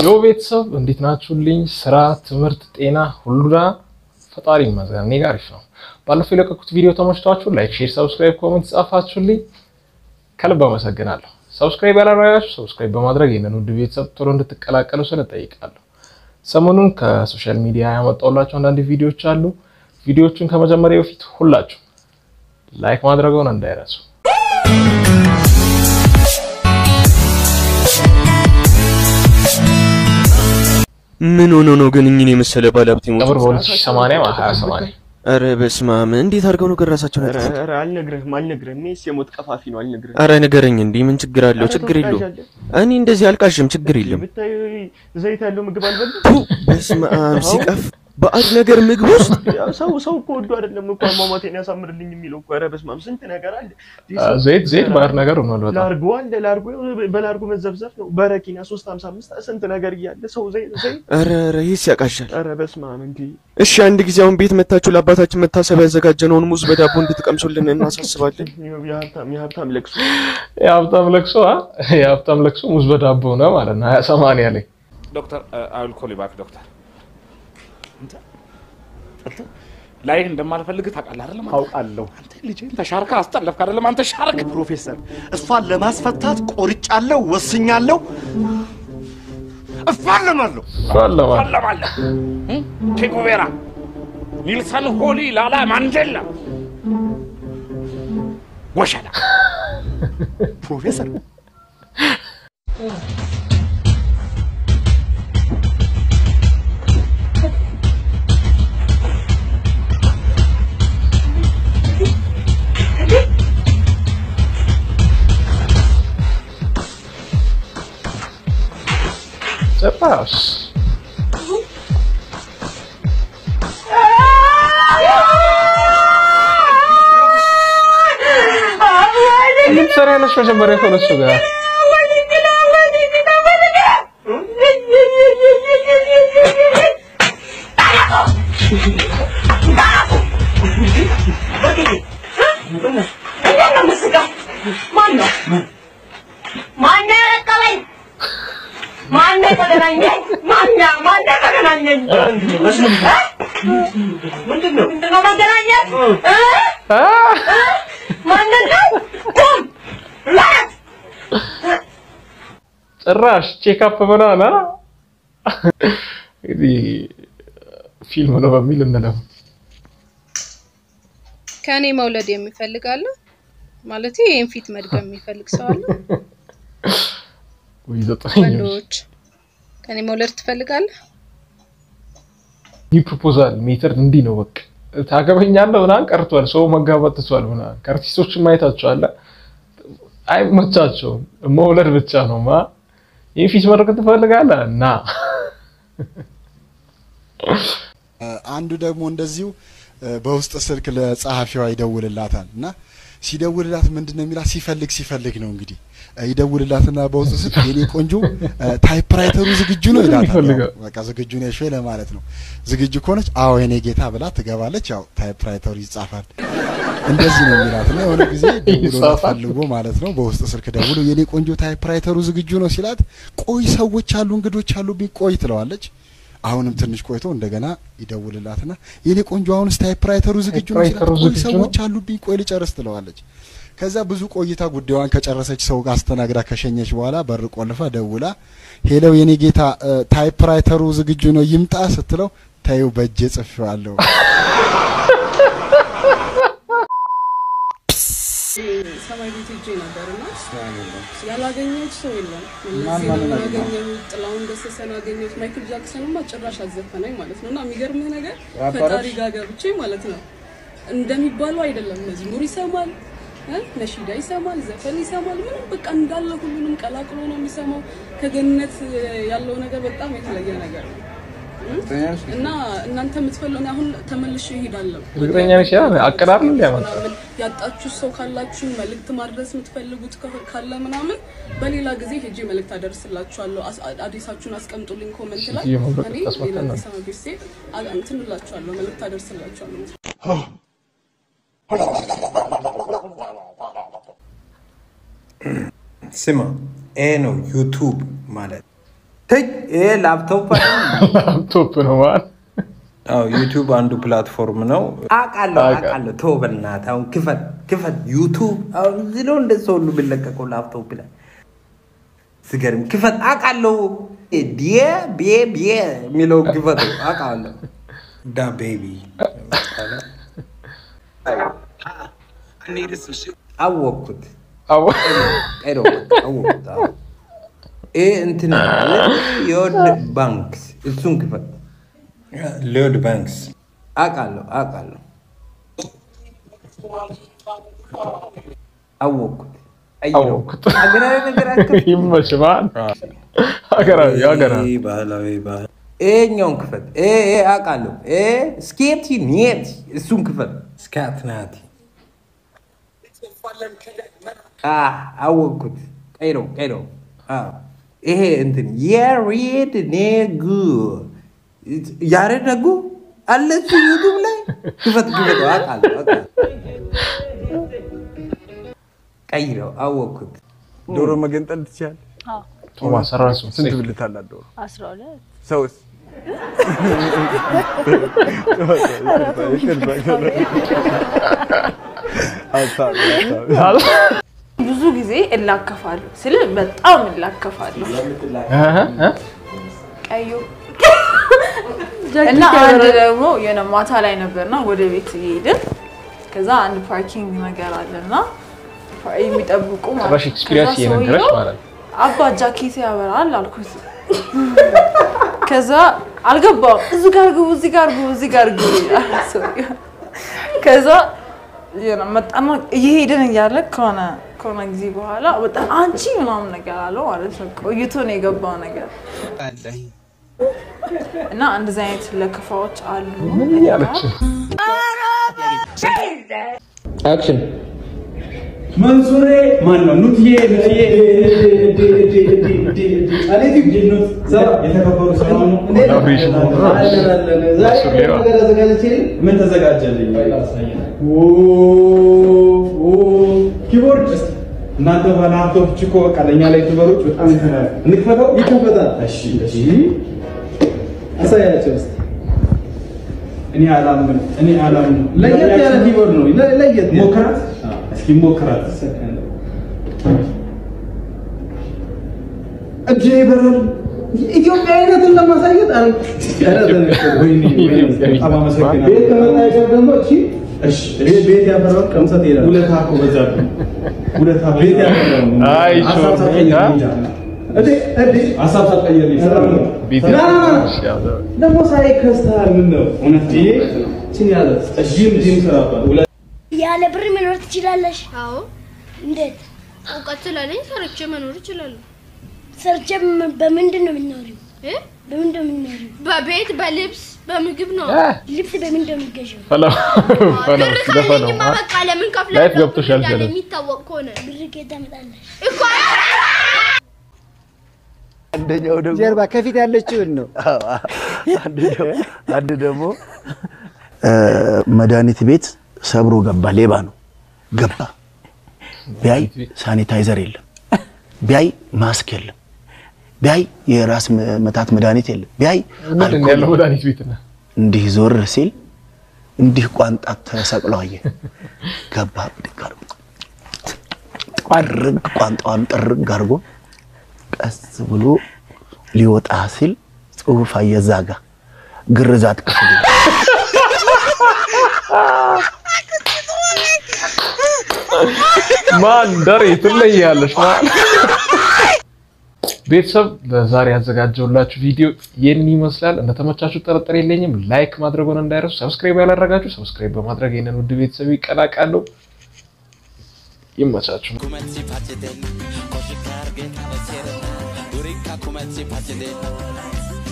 ዮ ቤተሰብ እንዴት ናችሁልኝ? ስራ፣ ትምህርት፣ ጤና ሁሉና ፈጣሪ ይመስገን እኔ ጋር አሪፍ ነው። ባለፈው የለቀኩት ቪዲዮ ተመችቷችሁ ላይክ፣ ሼር፣ ሰብስክራይብ፣ ኮሜንት ጻፋችሁልኝ ከልብ አመሰግናለሁ። ሰብስክራይብ ያላደረጋችሁ ሰብስክራይብ በማድረግ ይህንን ውድ ቤተሰብ ቶሎ እንድትቀላቀሉ ስለ ጠይቃለሁ። ሰሞኑን ከሶሻል ሚዲያ ያመጣሁላችሁ አንዳንድ ቪዲዮዎች አሉ። ቪዲዮዎቹን ከመጀመሪያ በፊት ሁላችሁ ላይክ ማድረገውን እንዳይረሱ። ምን ሆኖ ነው ግን እኝን የመሰለ ባለሀብት ቀብር የሞቱት? በ2080 2080 ኧረ በስመ አብ እንዴት አድርገው ነው ግን ራሳቸውን ያጠፉት? ኧረ አልነግርህም አልነግርህም። ይሄስ የሞት ቀፋፊ ነው አልነግርህም። ኧረ ንገረኝ እንዲህ ምን ችግር አለው? ኧረ ችግር የለውም። ተወዳጅ እኔ እንደዚህ አልቃሽም፣ ችግር የለም። ብታይ ዘይት ያለው ምግብ አልበላም። ቱ በስመ አብ ሲቀፍ ባዕድ ነገር ምግብ ውስጥ ያው ሰው ሰው እኮ ወዶ አይደለም እኮ አሟሟቴን ያሳምርልኝ የሚለው እኮ። ኧረ በስመ አብ ስንት ነገር አለ። ዘይት ዘይት ባህር ነገር ሆኗል በጣም ላርጎ አለ ላርጎ በላርጎ መዘብዘፍ ነው። በረኪና 355 ስንት ነገር እያለ ሰው ዘይት ዘይት ኧረ ኧረ ይህስ ያቃሻል። ኧረ በስመ አብ እንዴ! እሺ አንድ ጊዜ አሁን ቤት መታችሁ ለአባታችን መታሰቢያ ያዘጋጀነውን ሙዝ በዳቦ እንድትቀምሱልን እናሳስባለን። የሀብታም የሀብታም ለቅሶ የሀብታም ለቅሶ አ? የሀብታም ለቅሶ ሙዝ በዳቦ ነው ማለት ነው። 2080 ላይ ዶክተር አይ ዊል ኮል ዩ ባክ ዶክተር። ላይህ እንደማልፈልግ ታውቃለህ አይደለም? አውቃለሁ። አንተ ልጅህን ተሻርከ አስጠለፍክ አይደለም? አንተ ሻርክ ፕሮፌሰር እሷን ለማስፈታት ቆርጫለሁ፣ ወስኛለሁ፣ እፋለማለሁ። ባለማ አለማለህ ቼጉቬራ፣ ኒልሰን ሆሊ፣ ላላ ማንዴላ፣ ወሸላ ፕሮፌሰር ጭራሽ ምን ትሰሪያለሽ? መጀመሪያ ከነሱ ጋር አ? ጭራሽ ቼክአፕ ምናምን አ? እንግዲህ ፊልም ነው በሚል እንለው ከእኔ መውለድ የሚፈልግ አለ ማለት ይህን ፊት መድገም የሚፈልግ ሰው አለ? ወይ ዘጠነኛ ወንዶች ከእኔ መውለድ ትፈልጋለህ? ይህ ፕሮፖዛል ሜተር እንዲህ ነው። በቃ ታገበኛለህ ምናምን ቀርቷል። ሰው መጋባት ትቷል ምናምን ከአርቲስቶችን ማየታቸዋለ አይመቻቸውም። መውለድ ብቻ ነው ማ ይህ ፊት መድረክ ትፈልጋለህ እና አንዱ ደግሞ እንደዚሁ እ፣ በውስጥ ስልክ ለጸሐፊዋ ይደውልላታል እና ሲደውልላት ምንድን ነው የሚላት? ሲፈልግ ሲፈልግ ነው እንግዲህ እ፣ ይደውልላትና በውስጥ ስልክ የኔ ቆንጆ እ፣ ታይፕራይተሩ ዝግጁ ነው ይላታል። ይፈልጋል። ያው በቃ ዝግጁ ነሽ ወይ ለማለት ነው። ዝግጁ ከሆነች አዎ የኔ ጌታ ብላ ትገባለች። ያው ታይፕራይተሩ ይጻፋል። እንደዚህ ነው የሚላት እና የሆነ ጊዜ ደውሎ ይጻፋል። ፈልጎ ማለት ነው በውስጥ ስልክ ደውሎ የኔ ቆንጆ ታይፕራይተሩ ዝግጁ ነው ሲላት፣ ቆይ ሰዎች አሉ እንግዶች አሉብኝ ቆይ ትለዋለች። አሁንም ትንሽ ቆይቶ እንደገና ይደውልላትና የኔ ቆንጆ አሁንስ ታይፕራይተሩ ዝግጁ ነው ሲላት፣ ታይፕራይተሩ ቆይ ዝግጁ ነው? ሰዎች አሉብኝ ቆይ ልጨርስ ትለዋለች። ከዛ ብዙ ቆይታ ጉዳዩን ከጨረሰች ሰው ጋር አስተናግዳ ከሸኘች በኋላ በር ቆልፋ ደውላ ሄለው የኔ ጌታ እ፣ ታይፕራይተሩ ዝግጁ ነው ይምጣ ስትለው ታዩ በእጄ ጽፌዋለሁ ሰማይ ቤት ሄጄ ነበር እና ያላገኘሁት ሰው የለም። መለስ አገኘሁት፣ ጥላሁን ገሰሰን አገኘሁት፣ ማይክል ጃክሰንማ ጭራሽ አዘፈነኝ ማለት ነው። እና የሚገርምህ ነገር ፈጣሪ ጋር ገብቼ ማለት ነው እንደሚባለው አይደለም። መዝሙር ይሰማል እ ነሺዳ ይሰማል፣ ዘፈን ይሰማል። ምንም በቃ እንዳለ ሁሉንም ቀላቅሎ ነው የሚሰማው። ከገነት ያለው ነገር በጣም የተለየ ነገር ነው እና እናንተ የምትፈልጉ እኔ አሁን ተመልሼ እሄዳለሁ። እርግጠኛ ነሽ? ያ አቀራረብ እንዲያመጣ ምናምን ያጣችሁ ሰው ካላችሁ መልእክት ማድረስ የምትፈልጉት ከ- ካለ ምናምን በሌላ ጊዜ ሄጄ መልእክት አደርስላችኋለሁ። አስ- አዲሳችሁን አስቀምጡልኝ ኮመንት ላይ ይህ መብረቅ እኔ ታስመጣ ሌላ ነው። አዲስ አበባ ቤት ስሄድ አ- እንትን እላችኋለሁ፣ መልእክት አደርስላችኋለሁ። ስማ ይሄ ነው ዩቱብ ማለት ተይ ይሄ ላፕቶፕ አይደለም። ላፕቶፕ ነው ማለት አዎ ዩቲዩብ አንዱ ፕላትፎርም ነው። አውቃለሁ አውቃለሁ። ተው በእናትህ አሁን ክፈት ክፈት። ዩቱብ አሁን እዚህ ነው እንደ ሰው ሁሉ የሚለቀቀው ላፕቶፕ ላይ ስገርም ክፈት። አውቃለሁ ዲየ ቢየ ቢየ የሚለው ክፈት አውቃለሁ። ዳ ቤቢ አወቅኩት። ቀይሮ አወቅኩት። አዎ። ይሄ እንትን የወድ ባንክ እሱን ክፈት። ሊዮድ ባንክስ አውቃለሁ አውቃለሁ አወቅኩት። አወቅኩት። ሀገራዊ ነገር አትከፍትም? ይመች ማለት ሀገራዊ ሀገራዊ ይሄ ባህላዊ ባህል ይሄኛውን ክፈት። ይሄ ይሄ አውቃለሁ። ይሄ ስኬቲ ኒየት እሱን ክፈት። ስካት ናቲ አ አወቅኩት። ቀይሮ ቀይሮ አዎ። ይሄ እንትን የሬድ ኔጉ ያሬድ ነጉ አለ እሱ ዩቱብ ላይ ክፈት ክፈት። አውቃለሁ አውቃለሁ። ቀይረው አወቅኩት። ዶሮ መገንጠል ትችያለሽ? ቶማስ ራሱ ስንት ብልት አላት ዶሮ? አስራ ሁለት ሰውስ? ብዙ ጊዜ እላከፋለሁ ስል በጣም እላከፋለሁ። ቀዩ እና አንድ ደግሞ የሆነ ማታ ላይ ነበርና ወደ ቤት እየሄድን ከዛ አንድ ፓርኪንግ ነገር አለና የሚጠብቁ ማለት ጭራሽ ኤክስፒሪየንስ ከዛ እየነገረች ሰውየው ማለት ነው። አባ ጃኬት ያበራል አልኩት። ከዛ አልገባውም። እዚህ ጋር ግቡ፣ እዚህ ጋር ግቡ፣ እዚህ ጋር ግቡ ይላል ሰውየው። ከዛ የሆነ መጣና እየሄድን እያለ ከሆነ ከሆነ ጊዜ በኋላ በጣም አንቺ ምናምን ነገር አለው ማለት ነው። ቆይቶ ነው የገባው ነገር እና እንደዚህ አይነት ለክፋዎች አሉ። ምን እያለች ነው? አክሽን መንሱሬ ማን ነው? ኑትዬ ኑትዬ የተከበሩ ሰላም ነው። ምን ተዘጋጀልኝ? ኪቦርድ እናንተ ባለሀብቶች እኮ በቃ ለእኛ ላይ ዩቱበሮች በጣም ይተናል። እንክፈተው? ይከፈታል። እሺ እሺ፣ አሳያቸው እስኪ። እኔ አላምንም፣ እኔ አላምንም። ለየት ያለ ኪቦርድ ነው። ለየት ሞክራት እስኪ ሞክራት። እጄ ይበራል። ኢትዮጵያዊነትን ለማሳየት አረ ወይኔ ወይኔ፣ በጣም አመሰግናለሁ። ቤት ከመጣ አይቀር ደግሞ እሺ እሺ፣ ቤት ቤት ያፈራውን ቀምሰህ ትሄዳለህ። ውለታ እኮ በዛብህ። ውለታ ቤት ያፈራውን አይ ሀሳብ ጮህ፣ ሳትቀይር አ? እንጃ። እዴ እዴ ሀሳብ ሳትቀይር ነው የሰራው። ቤት ና ና ና እሺ፣ ያዘው። ደግሞ ሳይ ከስተሃል። ምን ነው እውነት ይሄ ችን ያለ ጂም ጂም ስራባት ውለ ያለ ብር መኖር ትችላለሽ? አዎ እንዴት? እውቀት ስላለኝ ሰርቼ መኖር እችላለሁ። ሰርቼ በም- በምንድን ነው የምትኖሪው? እ? በምንድን ነው የምትኖሪው? በቤት በልብስ በምግብ ነው። ልብስ በምንድን ነው የሚገዛው? ፈላ ፈላ ብር ሲደፋ ነው ካለኝማ በቃ ለምን ከፍላለሁ? ላይፍ ገብቶሻል እንዳለ ገለጽ የሚታወቅ ከሆነ ብር ከየት ታመጣለሽ? እኮ አንደኛው ደግሞ ጀርባ ከፊት ያለችውን ነው። አንድ ደግሞ መድኃኒት ቤት ሰብሮ ገባ። ሌባ ነው ገባ። ቢያይ ሳኒታይዘር የለም፣ ቢያይ ማስክ የለም፣ ቢያይ የራስ መ- ምታት መድኃኒት የለም፣ ቢያይ ምንድን ነው ያለው መድኃኒት ቤት ነው? እንዲህ ዞር ሲል እንዲህ ቋንጣ ተሰቅሎ አየ። ገባ ብድግ አድርጎ ጥርግ ቋንጣዋን ጥርግ አድርጎ ቀስ ብሎ ሊወጣ ሲል ጽሑፍ አየ እዛ ጋ ግርዛት ክፍል ይላል። ማን ደሬ ትለያለሽ ማን ቤተሰብ ለዛሬ ያዘጋጀውላችሁ ቪዲዮ ይህን ይመስላል። እንደተመቻችሁ ጥርጥር የለኝም። ላይክ ማድረጉን እንዳይረሱ። ሰብስክራይብ ያላደረጋችሁ ሰብስክራይብ በማድረግ ይህንን ውድ ቤተሰብ ይቀላቀሉ። ይመቻችሁ። Koshikar get a serena, Urika kumetsi pachide.